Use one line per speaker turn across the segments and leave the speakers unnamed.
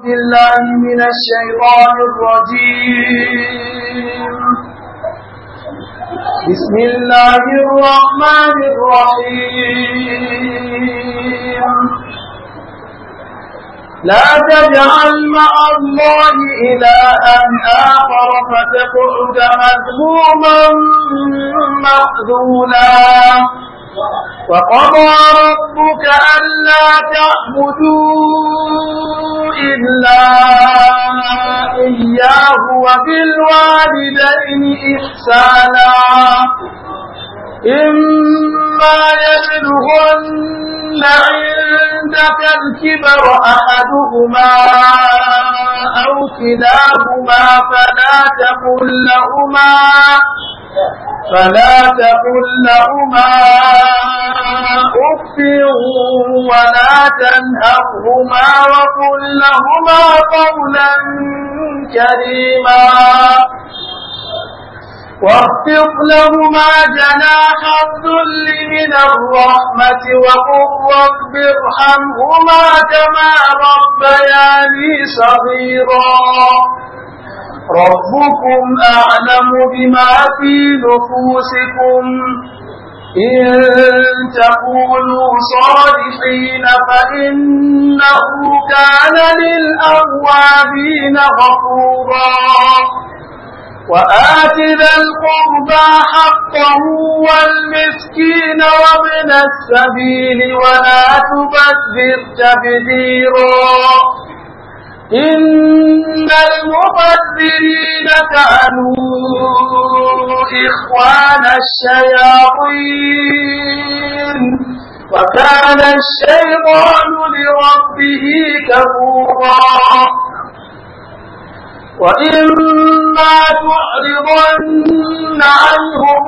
بالله من الشيطان الرجيم بسم الله الرحمن الرحيم لا تجعل مع الله إلها آخر فتقعد مذموما مخذولا وقضى ربك ألا تعبدوا إلا إياه وبالوالدين إحسانا إما يبلغن عندك الكبر أحدهما أو كلاهما فلا تقل لهما فلا تقل لهما أف ولا تنهرهما وقل لهما قولا كريما واخفض لهما جناح الذل من الرحمة وقل رب ارحمهما كما ربياني صغيرا ربكم أعلم بما في نفوسكم إن تقولوا صالحين فإنه كان للأوابين غفورا وآت ذا القربى حقه والمسكين وابن السبيل ولا تبذر تبذيرا إن المبذرين كانوا إخوان الشياطين وكان الشيطان لربه كفورا وإما تعرضن عنهم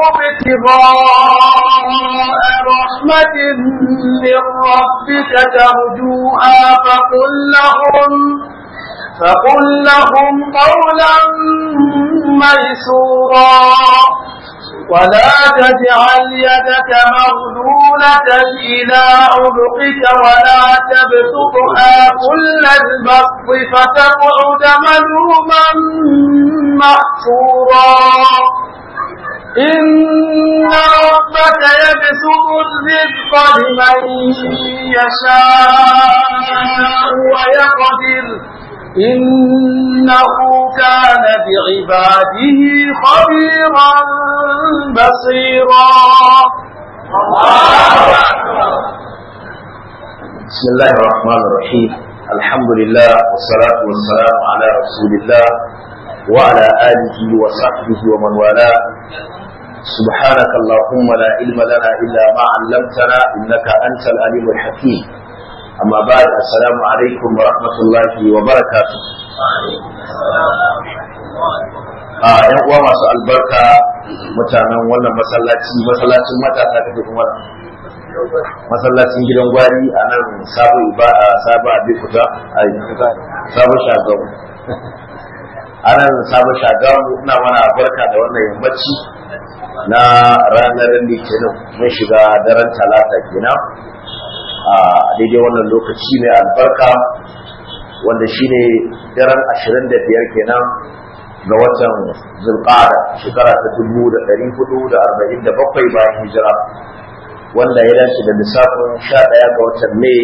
ابتغاء رحمة من ربك ترجوها فقل لهم فقل لهم قولا ميسورا ولا تجعل يدك مغلولة إلى عنقك ولا تبسطها كل البسط فتقعد ملوما محسورا إن ربك يبسط الرزق لمن يشاء ويقدر إنه كان بعباده خبيرا بصيرا
بسم الله الرحمن الرحيم الحمد لله والصلاة والسلام على رسول الله وعلى آله وصحبه ومن والاه سبحانك اللهم لا علم لنا إلا ما علمتنا إنك أنت العليم الحكيم أما بعد السلام عليكم ورحمة الله وبركاته a yan uwa masu albarka mutanen wannan masallaci masallacin matasa ta kuma masallacin gidan gwari a nan sabo ba a sabo a bikuta a sabo shagamu a nan sabo shagamu ina mana barka da wannan yammaci na ranar litinin mun shiga daren talata kenan a daidai wannan lokaci mai albarka wanda shine daren ashirin da biyar kenan ga watan zulqada shekara ta dubu da ɗari hudu da arba'in da bakwai bayan hijira wanda ya dace da lissafin sha ɗaya ga watan mai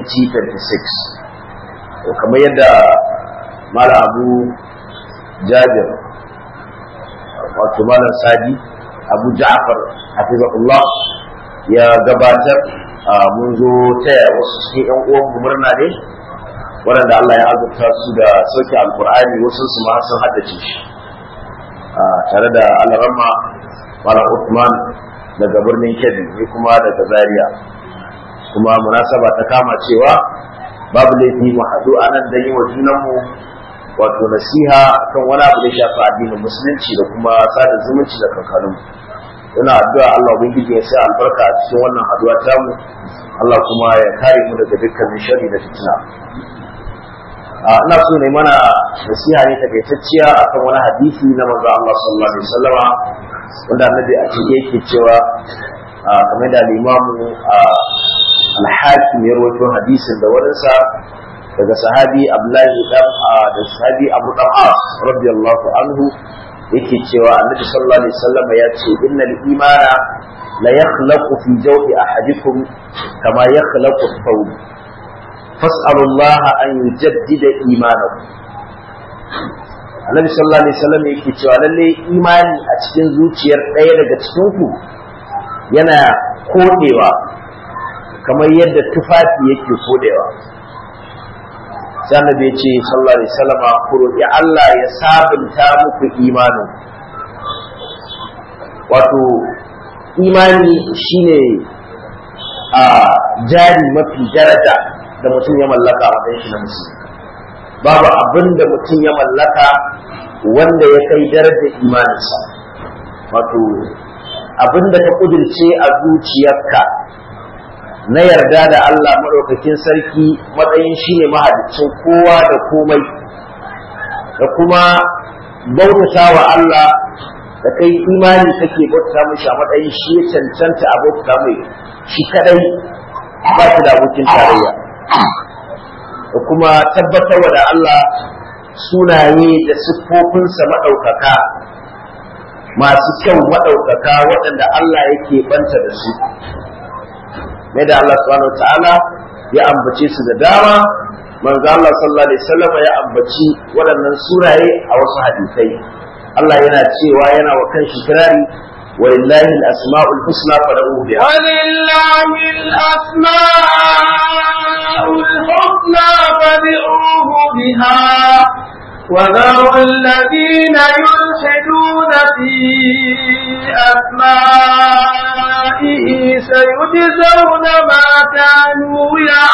2026 kamar yadda mala abu jabir wato malam sadi abu ja'far hafizahullah ya gabatar mun zo taya wasu cikin yan uwan murna ne waɗanda Allah ya azurta su da sauke alkur'ani wasu su ma sun haddace shi tare da alarama mala Uthman daga birnin Kebbi ni kuma daga Zaria kuma munasaba ta kama cewa babu laifi mu haɗu a nan don yi wa junanmu wato nasiha kan wani abu da shafi addinin musulunci da kuma sada zumunci da kankanunmu ina addu'a Allah ubangiji ya sa albarka a cikin wannan haduwa tamu Allah kuma ya kare mu daga dukkanin sharri da fitina ina so ne mana nasiha ne takaitacciya akan wani hadisi na manzo Allah sallallahu alaihi wasallama wanda annabi a cikin yake cewa kamar da limamu al-hakim ya rawaito hadisin da wurinsa daga sahabi Abdullahi dan da sahabi Abu Dawud radiyallahu anhu yake cewa Annabi sallallahu alaihi wasallam ya ce innal imana la yakhlaqu fi jawfi ahadikum kama yakhlaqu thawb fas'alu Allah an yujaddida imanakum Annabi sallallahu alaihi wasallam yake cewa lalle imani a cikin zuciyar ɗaya daga cikin ku yana kodewa kamar yadda tufafi yake kodewa sai annabi ya ce sallallahu alaihi wasallam ku roki Allah ya sabunta muku imanin wato imani shine a jari mafi daraja da mutum ya mallaka a matsayin shi na musulmi babu abin da mutum ya mallaka wanda ya kai darajar imaninsa wato abin da ka kudirce a zuciyarka na yarda da Allah maɗaukakin sarki matsayin shi ne mahalicin kowa da komai da kuma bautata wa Allah da kai imani kake bauta mishi a matsayin shi ya cancanta a bauta mai shi kadai ba shi da abokin tarayya da kuma tabbatar da Allah sunaye da siffofinsa maɗaukaka masu kyau maɗaukaka waɗanda Allah yake banta da su mai da Allah subhanahu ta'ala ya ambace su da dama manzo Allah sallallahu alaihi wasallam ya ambaci waɗannan sunaye a wasu hadisai Allah yana cewa yana wa kanshi kirari ولله الأسماء الحسنى فدعوه بها
ولله الأسماء الحسنى فادعوه بها وذروا الذين يلحدون في أسمائه سيجزون ما كانوا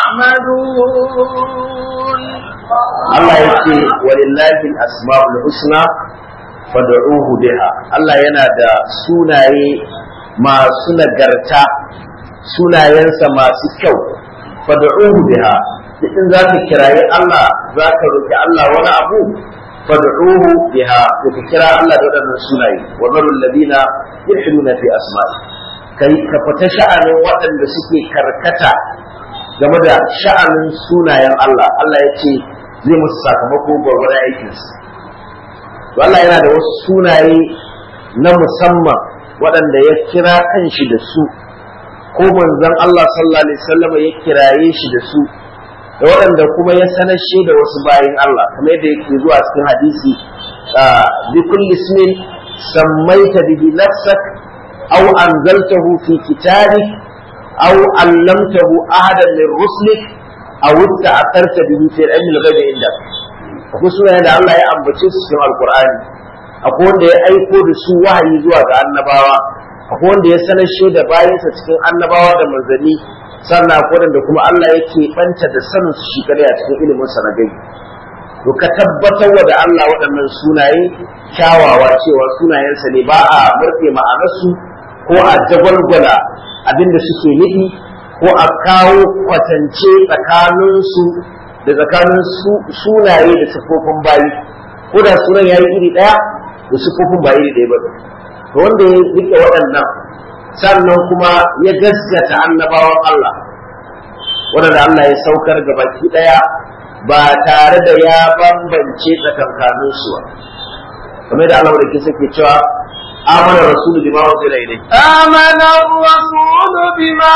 يعملون
الله يقول ولله الأسماء الحسنى fad'uhu biha Allah yana da sunaye masu nagarta sunayensa masu kyau fad'uhu biha in za ka kirayi Allah za ka roki Allah wani abu fad'uhu biha to ka kira Allah da waɗannan sunaye wa zarul ladina yulhiduna fi asma'i kai ka fita sha'anin waɗanda suke karkata game da sha'anin sunayen Allah Allah ya ce zai musu sakamako gwargwadon aikinsu Allah yana da wasu sunaye na musamman waɗanda ya kira kanshi da su ko manzon Allah sallallahu alaihi wasallam ya kiraye shi da su da waɗanda kuma ya sanashe da wasu bayin Allah kamar yadda yake zuwa cikin hadisi bi kulli ismin sammaita bihi nafsak aw anzaltahu fi kitabik aw allamtahu ahadan min ruslik aw ta'atharta bihi fi ilmi al-ghaibi indak akwai sunaye da Allah ya ambace su cikin alkur'ani akwai wanda ya aiko da su wahayi zuwa ga annabawa akwai wanda ya sanar da bayansa cikin annabawa da manzanni sannan akwai wanda kuma Allah yake banta da sanin su shi kadai a cikin ilimin sa na gani to ka tabbatar wa da Allah waɗannan sunaye kyawawa cewa sunayensa ne ba a murfe ma'anarsu ko a jagwalgwala abinda suke nufi ko a kawo kwatance tsakaninsu da tsakanin sunaye da siffofin bayi ko da sunan ya yi iri ɗaya da siffofin ba iri ɗaya ba to wanda ya rike waɗannan sannan kuma ya gaskata annabawan Allah waɗanda Allah ya saukar ga baki ɗaya ba tare da ya bambance tsakankanin su ba kamar da Allah da ke cewa آمن الرسول بما أنزل إليه
آمن الرسول بما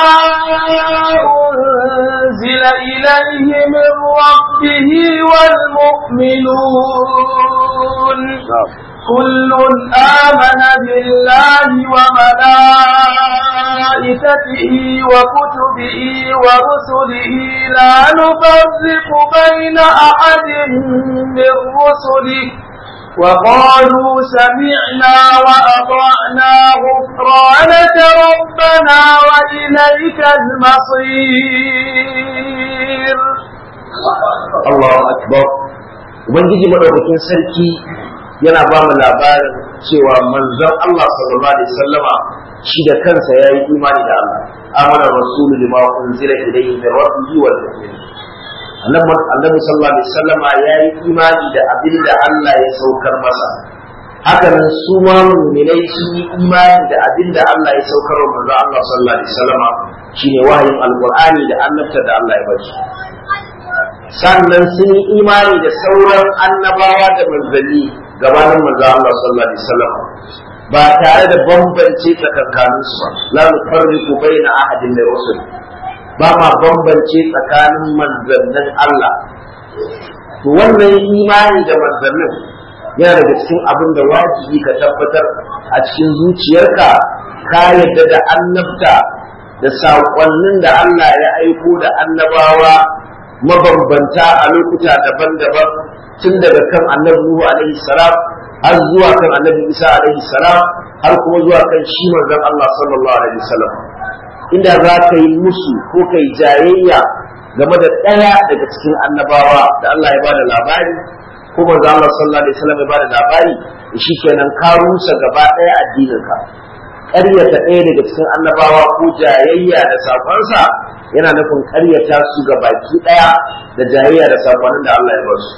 أنزل إليه من ربه والمؤمنون كل آمن بالله وملائكته وكتبه ورسله لا نفرق بين أحد من رسله وقالوا سمعنا وأطعنا غفرانك ربنا وإليك المصير
الله أكبر Ubangiji maɗaukakin sarki yana ba mu labarin cewa manzon Allah sallallahu alaihi wasallama shi da kansa ya yi imani da Allah amana rasulu lima unzila ilayhi min rabbihi wal mu'minin annabi sallallahu alaihi wasallama ya yi imani da abin da Allah ya saukar masa hakanan su ma mu'minai sun yi imani da abin da Allah ya saukar wa manzo Allah sallallahu alaihi wasallama shine wahayin alqur'ani da annabta da Allah ya bashi sannan sun yi imani da sauran annabawa da manzanni gabanin manzo Allah sallallahu alaihi wasallam ba tare da bambance tsakankanin su ba la nufarriqu baina ahadin min rusul ba ma bambance tsakanin manzannin Allah to wannan imani da manzannin yana daga cikin abin da wajibi ka tabbatar a cikin zuciyarka ka yarda da annabta da saƙonnin da Allah ya aiko da annabawa mabambanta a lokuta daban-daban tun daga kan annabi Nuhu alaihi salam har zuwa kan annabi Isa alaihi salam har kuma zuwa kan shi manzon Allah sallallahu alaihi wasallam inda za ka yi musu ko ka yi jayayya game da ɗaya daga cikin annabawa da Allah ya bada labari ko manzo Allah sallallahu alaihi wasallam ya bada labari shi kenan ka rusa gaba ɗaya addininka ƙaryata ɗaya daga cikin annabawa ko jayayya da sakonsa yana nufin ƙaryata su ga baki ɗaya da jayayya da sakonin da Allah ya ba su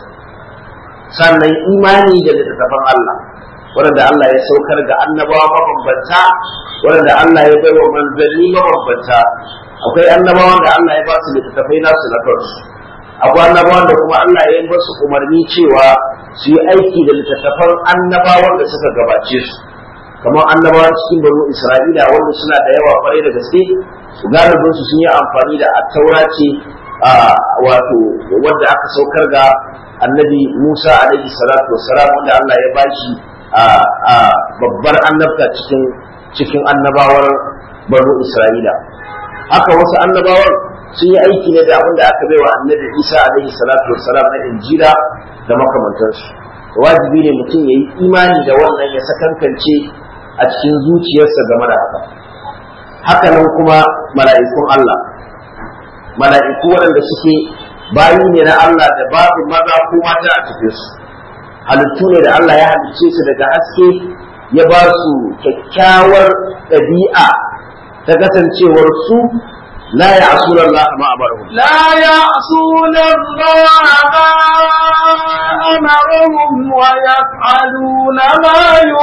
sannan imani da littattafan Allah waɗanda Allah ya saukar ga annabawa mabambanta waɗanda Allah ya bai wa manzanni mabambanta akwai annabawan da Allah ya ba su littattafai nasu na kansu akwai annabawan da kuma Allah ya yi basu umarni cewa su yi aiki da littattafan annabawan da suka gabace su kamar annabawan cikin banu Isra'ila wanda suna da yawa kwarai da gaske su galibin su sun yi amfani da attaura ce wato wanda aka saukar ga annabi Musa alaihi salatu wassalam wanda Allah ya bashi a babbar annabta cikin cikin annabawar banu Isra'ila haka wasu annabawan sun yi aiki ne da abin da aka bai wa annabi Isa alaihi salatu wassalam na Injila da makamantansu wajibi ne mutum ya yi imani da wannan ya sakankance a cikin zuciyarsa game da haka haka nan kuma mala'ikun Allah mala'iku waɗanda suke bayi ne na Allah da babu maza ko mata a cikin su halittu ne da Allah ya halicce su daga haske ya ba su kyakkyawar ɗabi'a ta kasancewar su la ya'suna Allah ma amarahum
لا يعصون الله ما أمرهم ويفعلون ما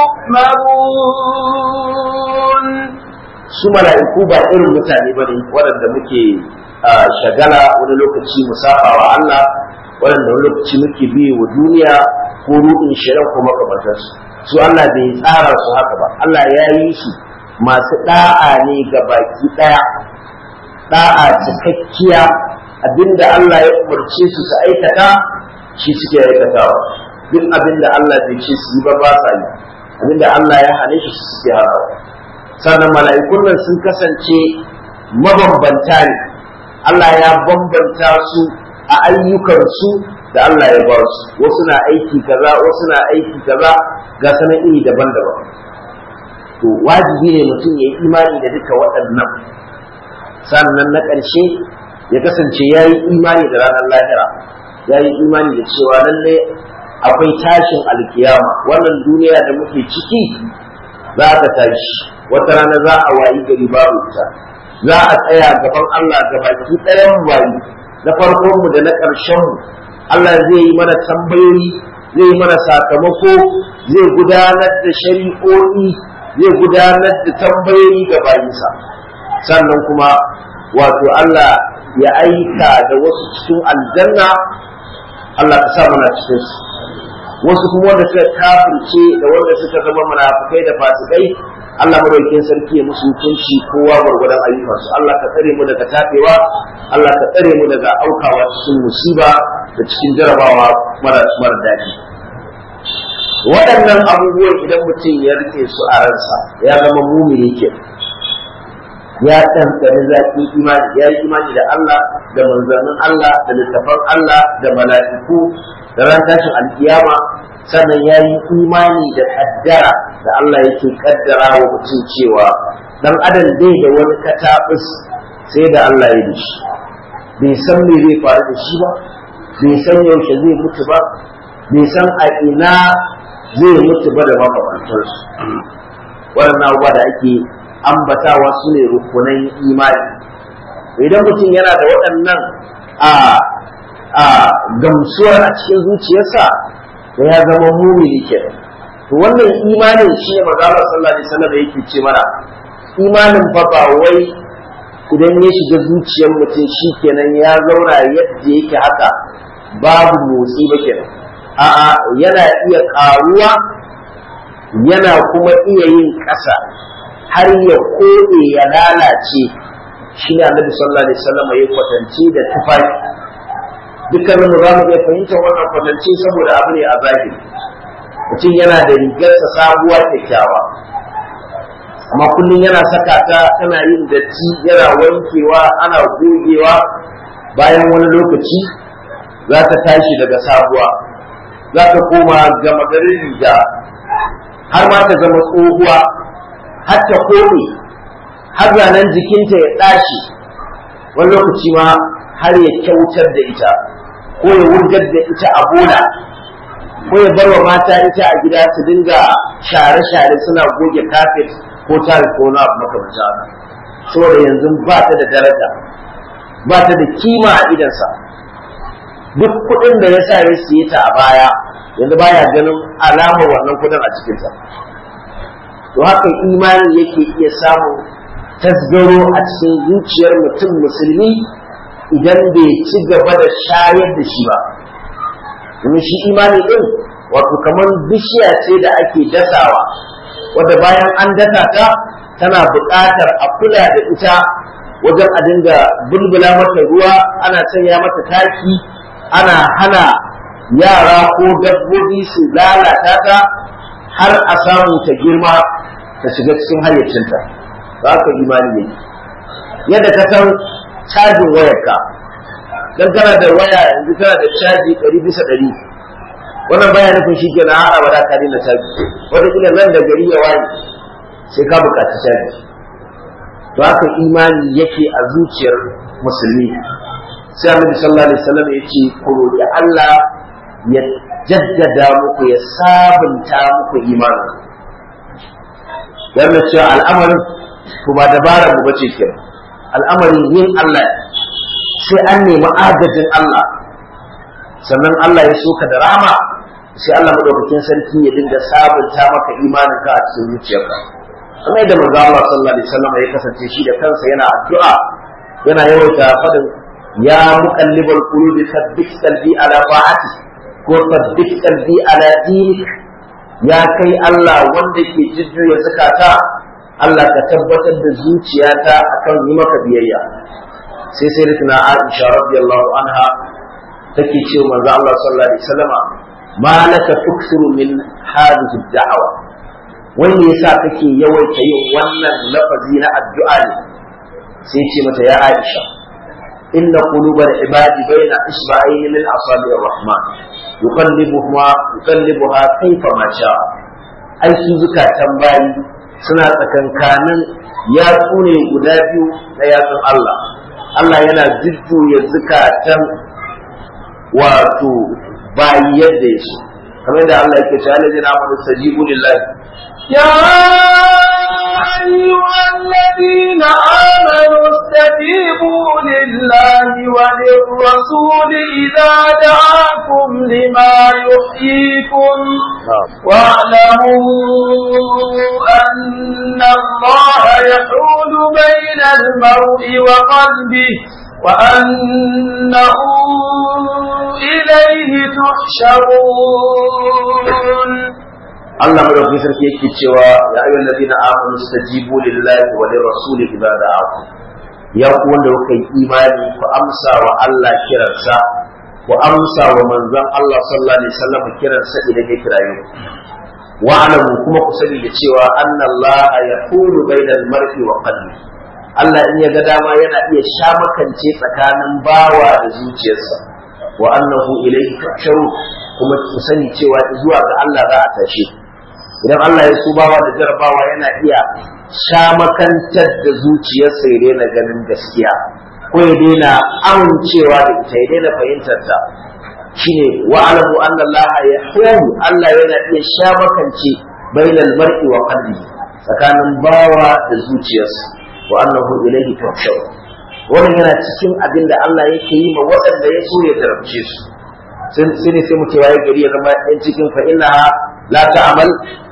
يؤمرون
su mala'iku ba irin mutane ba ne waɗanda muke shagala wani lokaci mu saba wa Allah waɗanda wani lokaci muke biye wa duniya ko ruɗin shirin ko makamantarsu su Allah bai tsara su haka ba Allah ya yi su masu ɗa'a ne ga baki ɗaya ɗa'a cikakkiya abinda Allah ya umarce su su aikata shi suke aikatawa duk abinda Allah bai ce su yi ba ba sa yi abinda Allah ya hane shi su suke haka sannan mala'ikun nan sun kasance mabambanta ne Allah ya bambanta su a ayyukansu da Allah ya ba su wasu na aiki kaza wasu na aiki kaza ga sanan iri daban-daban to wajibi ne mutum ya yi imani da duka waɗannan sannan na ƙarshe ya kasance ya yi imani da ranar lahira ya yi imani da cewa lallai akwai tashin alkiyama wannan duniya da muke ciki za ta tashi wata rana za a wayi gari babu ita za a tsaya gaban Allah ga baki ɗayan wayi na farkon mu da na ƙarshen mu Allah zai yi mana tambayoyi zai yi mana sakamako zai gudanar da shari'o'i zai gudanar da tambayoyi ga bayinsa sannan kuma wato Allah ya aika da wasu cikin aljanna Allah ka sa mana cikin su wasu kuma wanda suka kafirce da wanda suka zama munafikai da fasikai Allah madaukakin sarki ya musu hukunci kowa gwargwadon ayyukansu Allah ka tsare mu daga tafewa Allah ka tsare mu daga aukawa cikin musiba da cikin jarabawa mara mara daɗi waɗannan abubuwan idan mutum ya rike su a ransa ya zama mumini ke ya ɗanɗani zaƙi imani ya yi imani da Allah da manzannin Allah da littafan Allah da mala'iku da ran tashin alkiyama sannan ya yi imani da kaddara da Allah yake kaddara wa mutum cewa dan adam bai da wani katabus sai da Allah ya da shi bai san me zai faru da shi ba bai san yaushe zai mutu ba bai san a ina zai mutu ba da makamantarsu waɗannan abubuwa da ake ambatawa su ne rukunan imani idan mutum yana da waɗannan a a gamsuwar a cikin zuciyarsa da ya zama mumini ke to wannan imanin shi ne manzo Allah sallallahu alaihi wasallam yake ce mana imanin fa ba wai idan ya shiga zuciyar mutum shi kenan ya zauna yadda yake haka babu motsi ba kenan a'a yana iya ƙaruwa yana kuma iya yin ƙasa har ya koɗe ya lalace shi ne annabi sallallahu alaihi wasallam ya kwatance da tufafi dukkanin mu za mu iya fahimtar wannan kwatance saboda abu ne a zahiri mutum yana da rigarsa sabuwa kyakkyawa amma kullum yana saka ta tana yin datti yana wankewa ana gogewa bayan wani lokaci za ta tashi daga sabuwa za ta koma gama garin riga har ma ta zama tsohuwa har ta kome har zanen jikinta ya ɗashi wani lokaci ma har ya kyautar da ita ko ya wurgar da ita a bola ko ya bar wa mata ita a gida su dinga share-share suna goge kafet ko tare ko na abu makamancin haka saboda yanzu ba ta da daraja ba ta da kima a idansa duk kuɗin da ya sa ya siye ta a baya yanzu baya ganin alamar wannan kuɗin a cikinsa to haka imani yake iya samun tasgaro a cikin zuciyar mutum musulmi idan bai ci gaba da shayar da shi ba domin shi imani din wato kamar bishiya ce da ake dasawa wadda bayan an dasa ta tana buƙatar a kula da ita wajen a dinga bulbula mata ruwa ana sanya mata taki ana hana yara ko dabbobi su lalata ta har a samu ta girma ta shiga cikin hayyacinta za ka imani ne yadda ka san cajin wayarka dan kana da waya yanzu kana da caji ɗari bisa ɗari wannan baya nufin shi kenan har abada ka daina caji wata kila nan da gari ya waye sai ka buƙaci caji to haka imani yake a zuciyar musulmi sai annabi sallallahu alaihi wasallam ya ce ku roƙi Allah ya jaddada muku ya sabunta muku imanin yana cewa al'amarin kuma dabara mu bace kenan al'amarin yin Allah sai an nemi agajin Allah sannan Allah ya soka da rama sai Allah madaukakin sarki ya dinga sabunta maka imanin ka a cikin zuciyarka kuma yadda manzo Allah sallallahu alaihi wasallam ya kasance shi da kansa yana addu'a yana yawaita fadin ya muqallibal qulubi thabbit qalbi ala ta'ati ko thabbit qalbi ala dinik ya kai Allah wanda ke jujjuya zakata Allah ka tabbatar da zuciyata akan yi maka biyayya sai sai rikina Aisha radiyallahu anha take ce manzo Allah sallallahu alaihi wasallama ma laka tuksiru min hadhihi da'awa wanda yasa kake yawaita yin wannan lafazi na addu'a ne sai ce mata ya Aisha inna qulubal ibadi baina isba'ayni min asabi'ir rahman yuqallibuha yuqallibuha kayfa ma sha ai su zukatan bayi suna tsakankanin yatsu ne guda biyu na yatsun Allah Allah yana jujjuya zukatan wato bayi yadda ya so kamar da Allah yake cewa alladhina amanu stajibu lillahi
يا أيها الذين آمنوا استجيبوا لله وللرسول إذا دعاكم لما يحييكم واعلموا أن الله يحول بين المرء وقلبه وأنه إليه تحشرون
Allah madaukakin sarki yake cewa ya ayyuhal ladina amanu stajibu lillahi wa lirrasul idza da'akum ya ku wanda kuka yi imani ku amsa wa Allah kiransa ku amsa wa manzon Allah sallallahu alaihi wasallam kiransa idan ya kiraye ku wa alamu kuma ku sani da cewa anna Allah yaqulu bainal mar'i wa qalbi Allah in ya ga dama yana iya shamakance tsakanin bawa da zuciyarsa wa annahu ilayhi tuhsharu kuma ku sani cewa zuwa ga Allah za a tashe idan Allah ya subawa da jarabawa yana iya shamakantar da zuciyarsa ya daina ganin gaskiya ko ya daina amincewa da ita ya daina fahimtar ta shine wa alamu anna Allah ya Allah yana iya shamakance bainal mar'i wa qalbi tsakanin bawa da zuciyarsa wa annahu ilayhi tuhshar wannan yana cikin abin da Allah yake yi ma waɗanda ya so ya jarabce su sai ne sai mu ce waye gari ya zama ɗan cikin fa inna la ta'mal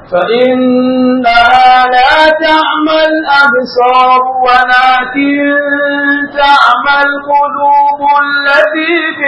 فإنها لا تعمى الأبصار ولكن تعمى القلوب التي في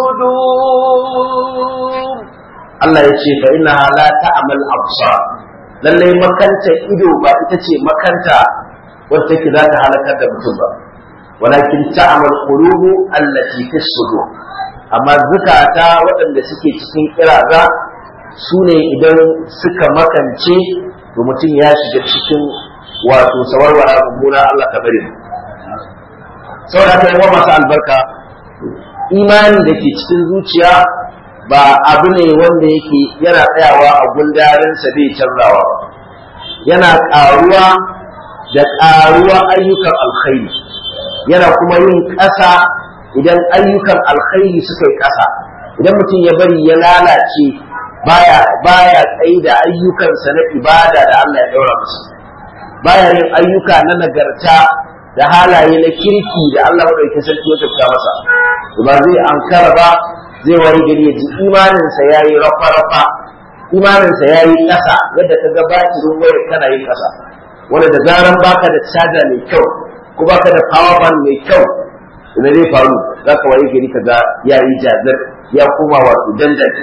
الصدور
Allah ya ce fa innaha la ta'mal absar lalle makanta ido ba ita ce makanta wacce take za ta halakar da mutum ba walakin ta'mal qulubu allati fi sudur amma zukata waɗanda suke cikin kiraza su ne idan suka makance to mutum ya shiga cikin wato sawarwara mummuna Allah ka bari mu saboda haka yawa masu albarka imani da ke cikin zuciya ba abu ne wanda yake yana tsayawa a gundarinsa bai canzawa ba yana ƙaruwa da ƙaruwa ayyukan alkhairi yana kuma yin ƙasa idan ayyukan alkhairi suka yi ƙasa idan mutum ya bari ya lalace baya baya tsaye da ayyukansa na ibada da Allah ya daura masa baya yin ayyuka na nagarta da halaye na kirki da Allah madaukakin sarki ya tafka masa ba zai ankara ba zai wari gari ya ji imaninsa ya yi rafa-rafa imaninsa ya yi ƙasa yadda ka ga batirin wayar kana yin ƙasa wanda da zaran baka da caja mai kyau ko baka da power bank mai kyau da zai faru za ka waye gari ka ga ya yi jazir ya koma wato dandali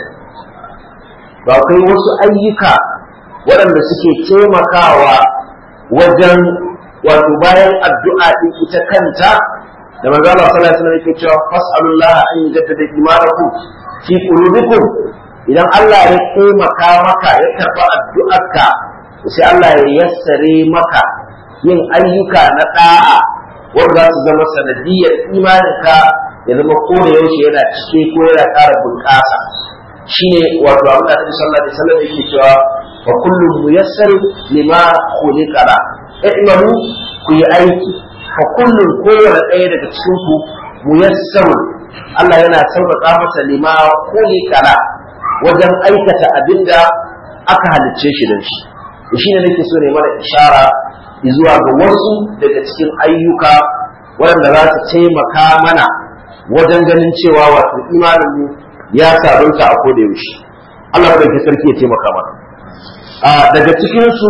ba kai wasu ayyuka waɗanda suke taimakawa wajen wato bayan addu'a ɗin ita kanta da manzo Allah sallallahu alaihi wasallam yake cewa fas'alullah an yujaddada imanakum fi qulubikum idan Allah ya taimaka maka ya karba addu'arka sai Allah ya yassare maka yin ayyuka na da'a wanda za su zama sanadiyar imaninka ya zama kore yaushe yana cike ko yana ƙara bunƙasa shine wato abin da Annabi sallallahu alaihi wasallam yake cewa wa kullu muyassar lima khuliqa la i'malu ku yi aiki fa kullum kowane ɗaya daga cikin ku muyassarun Allah yana sauƙaƙa masa lima kuli kala wajen aikata abinda aka halicce shi don shi shi ne nake so ne mana ishara zuwa ga wasu daga cikin ayyuka waɗanda za su taimaka mana wajen ganin cewa wato imanin mu ya sabunta a koda yaushe Allah madaukakin sarki ya taimaka mana daga cikin su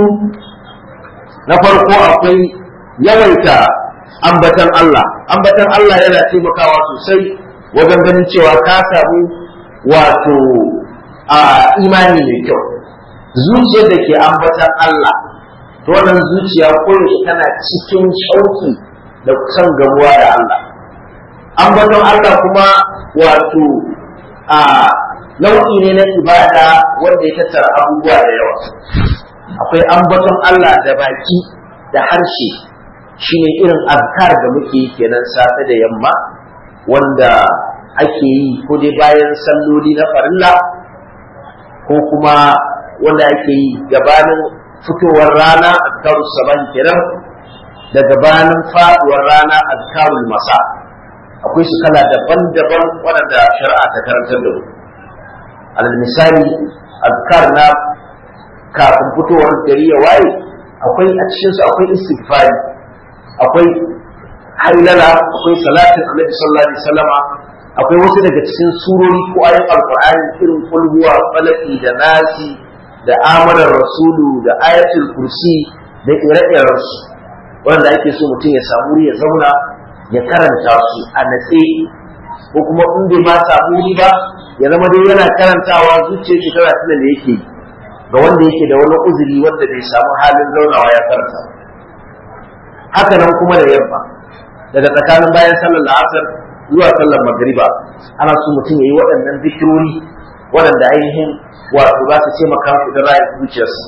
na farko akwai yawaita ambatan Allah ambatan Allah yana taimakawa sosai wajen ganin cewa ka samu wato a imani mai kyau zuciyar da ke ambatan Allah to wannan zuciya koyaushe tana cikin shauki da kusan gamuwa da Allah ambaton Allah kuma wato a nau'i ne na ibada wanda ya tattara abubuwa da yawa akwai ambaton Allah da baki da harshe shine irin azkar da muke kenan safe da yamma wanda ake yi ko dai bayan salloli na farilla ko kuma wanda ake yi gabanin fitowar rana azkarus saban kenan da gabanin faduwar rana azkarul masa akwai su kala daban-daban waɗanda shari'a ta karantar da mu alal misali azkar na kafin fitowar gari ya waye akwai a cikinsu akwai istighfari akwai hailala akwai salatin annabi sallallahu alaihi wasallama akwai wasu daga cikin surori ko ayin alqur'ani irin kulhuwa falaki da nasi da amanar rasulu da ayatul kursi da ire-iren su wanda ake so mutum ya samu ya zauna ya karanta su a natse ko kuma in bai ma samu wuri ba ya zama dai yana karantawa zuciyar shi tana tuna da yake ga wanda yake da wani uzuri wanda bai samu halin zaunawa ya karanta haka nan kuma da yamma daga tsakanin bayan sallar la'asar zuwa sallar magriba ana so mutum ya yi waɗannan zikirori waɗanda ainihin wato za su taimaka musu da rayar zuciyarsa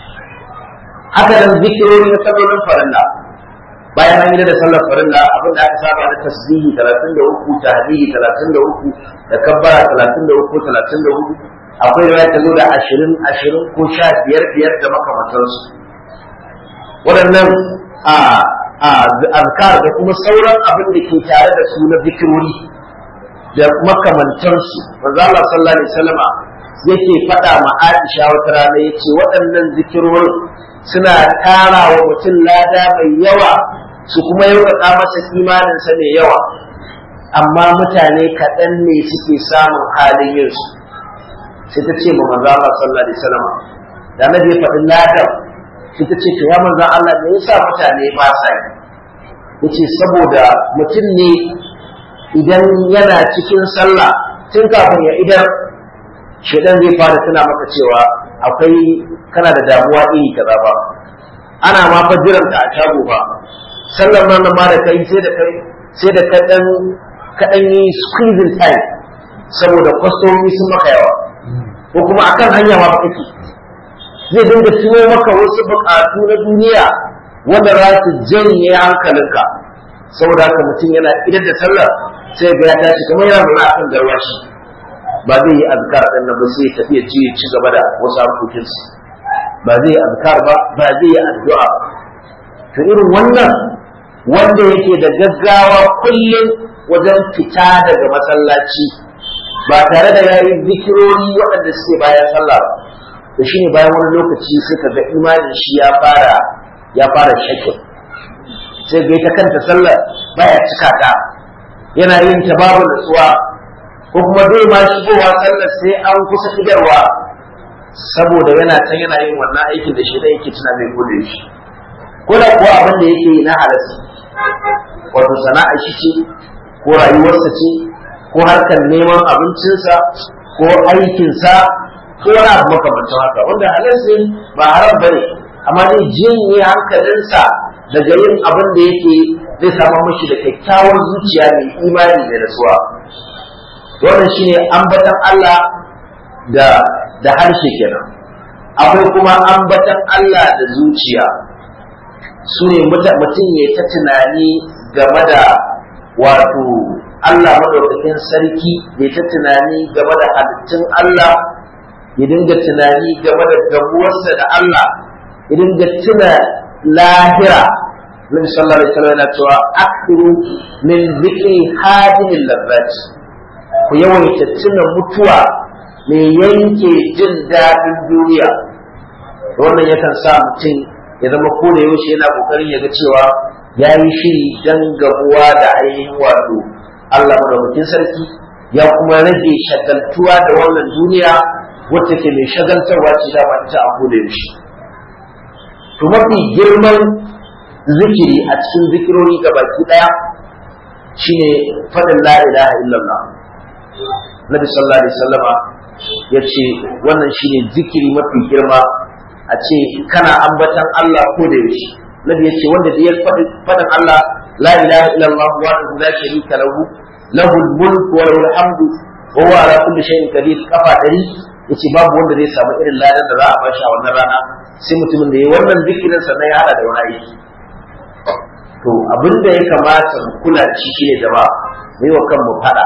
haka nan zikirori na sallolin farilla bayan an yi da sallar farilla abin da aka saba na tasbihi 33 tahdihi 33 da kabbara 33 34 akwai riwaya ta zo da 20 20 ko 15 biyar da makamantansu waɗannan a azkar da kuma sauran abin da ke tare da su na zikirori da makamantansu manzo Allah sallallahu alaihi wasallama yake faɗa ma Aisha wata rana yace waɗannan zikirorin suna tara wa mutum lada mai yawa su kuma yaukaka masa imaninsa mai yawa amma mutane kaɗan ne suke samun halin yin su sai ta ce ma manzo Allah sallallahu alaihi wasallama da na ya faɗi ladan sai ta ce to ya manzan Allah me yasa mutane ba sa yi yace saboda mutum ne idan yana cikin sallah tun kafin ya idar shedan zai fara tuna maka cewa akwai kana da damuwa iri kaza ba ana ma fa jiran ka a shago ba sallar nan ma da kai sai da kai sai da kaɗan kaɗan yi squeezing time saboda kwastomomi sun maka yawa ko kuma akan hanya ma ba kake zai dinga tuno maka wasu buƙatu na duniya wanda za su janye hankalinka saboda haka mutum yana idan da sallar sai ga ya tashi kamar yana nuna akan garwashi ba zai yi azkar din nan ba sai ya tafi ya ci ci gaba da wasu harkokinsa ba zai yi azkar ba ba zai yi addu'a to irin wannan wanda yake da gaggawa kullum wajen fita daga masallaci ba tare da yayi zikirori waɗanda suke bayan sallah ba to shine bayan wani lokaci suka ga imanin shi ya fara ya fara shakin sai ga ita kanta sallar baya cika ta yana yin ta babu nutsuwa ko kuma zai ma shigowa sallar sai an kusa idarwa saboda yana can yana yin wannan aikin da shi da yake tuna mai gode shi ko da kuwa abin da yake yi na halasta wato sana'a shi ce ko rayuwarsa ce ko harkar neman abincinsa ko aikinsa ko wani abu makamancin haka wanda halarsa ba haram ba ne amma zai jinye hankalinsa daga yin abin da yake zai samu mashi da kyakkyawar zuciya mai imani da nasuwa wannan shine ambatan Allah da da harshe kenan akwai kuma ambatan Allah da zuciya su ne mutum ya ta tunani game da wato Allah madaukakin sarki ya ta tunani game da halittun Allah ya dinga tunani game da gabuwarsa da Allah ya dinga tuna lahira Nabi sallallahu alaihi wasallam yana cewa akhiru min zikri hadimil lazzat ku yawaita tuna mutuwa mai yanke jin daɗin duniya wannan yakan sa mutum ya zama ko da yaushe yana kokarin ya ga cewa ya yi shiri dan gabuwa da ainihin wato Allah madaukakin sarki ya kuma rage shagaltuwa da wannan duniya wacce ke mai shagaltarwa ce da ita a koda yaushe to mafi girman zikiri a cikin zikirori baki daya shine faɗin la ilaha illallah nabi sallallahu alaihi wasallama ya ce wannan shine zikiri mafi girma a ce kana ambatan Allah ko da yaushe nabi ya ce wanda da ya faɗin Allah la ilaha illallah wa la sharika lahu lahul mulku wa lahul hamdu wa huwa ala kulli shay'in qadir kafa dari yace babu wanda zai samu irin ladan da za a bashi a wannan rana sai mutumin da ya wannan zikirin sa ya hada da wani aiki to abin da ya kamata mu kula shi shine jama'a mu yi wa kanmu fada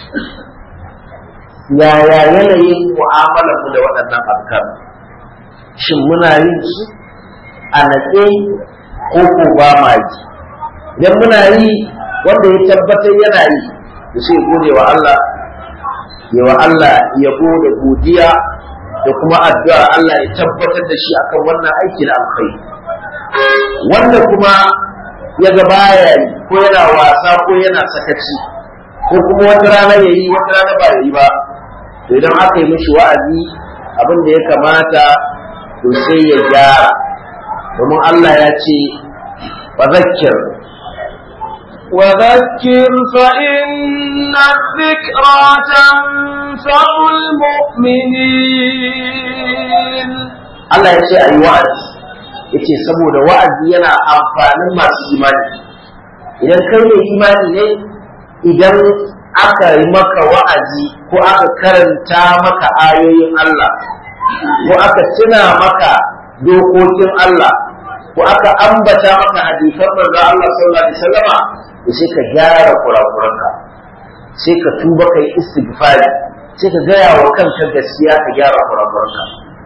yaya yanayin mu'amalar mu da waɗannan azkar shin muna yin su a natse ko ko ba ma yi idan muna yi wanda ya tabbatar yana yi da sai gode wa Allah ya wa Allah yabo da godiya da kuma addu'ar Allah ya tabbatar da shi akan wannan aiki na alkhairi wanda kuma ya ga baya yi ko yana wasa ko yana sakaci ko kuma wata rana ya yi wata rana ba ya yi ba to idan aka yi mishi wa'azi abin da ya kamata to sai ya gyara domin Allah ya ce wa zakkir
وذكر فإن الذكرى تنفع المؤمنين
Allah ya ce a yi wa'azi ya ce saboda wa'azi yana amfanin masu imani idan kai mai imani ne idan aka yi maka wa'azi ko aka karanta maka ayoyin Allah ko aka tuna maka dokokin Allah ko aka ambata maka hadisan manzo Allah sallallahu alaihi wasallama to sai ka gyara kurakuranka sai ka tuba kai istighfari sai ka gaya wa kanka gaskiya ka gyara kurakuranka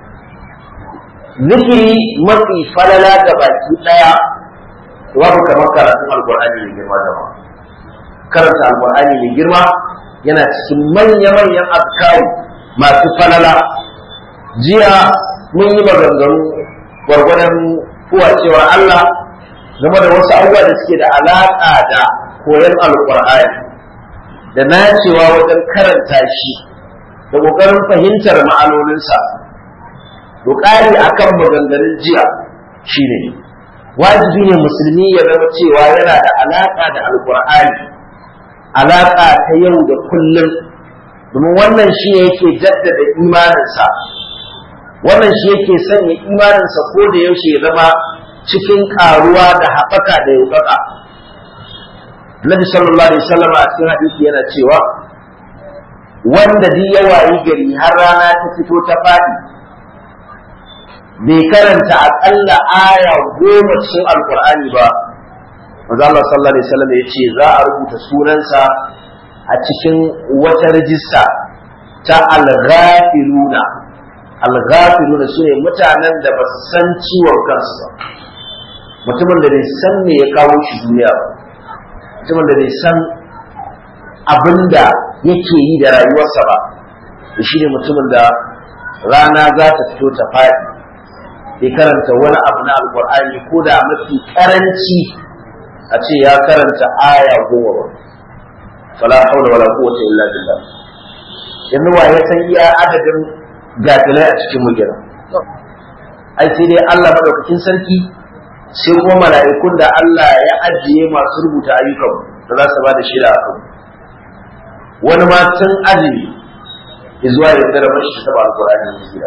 zikiri mafi falala ga baki daya babu kamar karatun alqur'ani mai girma da ba karanta alqur'ani mai girma yana cikin manya-manyan azkari masu falala jiya mun yi maganganu gwargwadon kuwa cewa Allah game da wasu abubuwa da suke da alaƙa da koyon alƙur'ani da nacewa wajen karanta shi da ƙoƙarin fahimtar ma'anoninsa to ƙari akan maganganun jiya shine wajibi ne musulmi ya zama cewa yana da alaƙa da alƙur'ani alaƙa ta yau da kullum domin wannan shi ne yake jaddada imaninsa wannan shi yake sanya imaninsa ko da yaushe ya zama cikin ƙaruwa da haɓaka da yaukaka Nabi sallallahu alaihi wasallam a cikin hadisi yana cewa wanda duk ya wayi gari har rana ta fito ta faɗi bai karanta aƙalla aya goma cikin alkur'ani ba manzo Allah sallallahu alaihi wasallam ya ce za a rubuta sunansa a cikin wata rijista ta al-ghafiluna al-ghafiluna sune mutanen da ba su san ciwon kansu ba mutumin da bai san me ya kawo shi duniya ba mutumin da bai san abinda yake yi da rayuwarsa ba shi ne mutumin da rana za ta fito ta faɗi bai karanta wani abu na alkur'ani ko da mafi karanci a ce ya karanta aya goma ba fala haula wala quwwata illa billah yanzu wa ya san iya adadin gafilai a cikin mugina ai sai dai Allah madaukakin sarki sai kuma mala'ikun da Allah ya ajiye masu rubuta ayyukan da za su ba da shida a kan wani ma tun azumi zuwa ya tsara mashi ta ba alqur'ani ne gida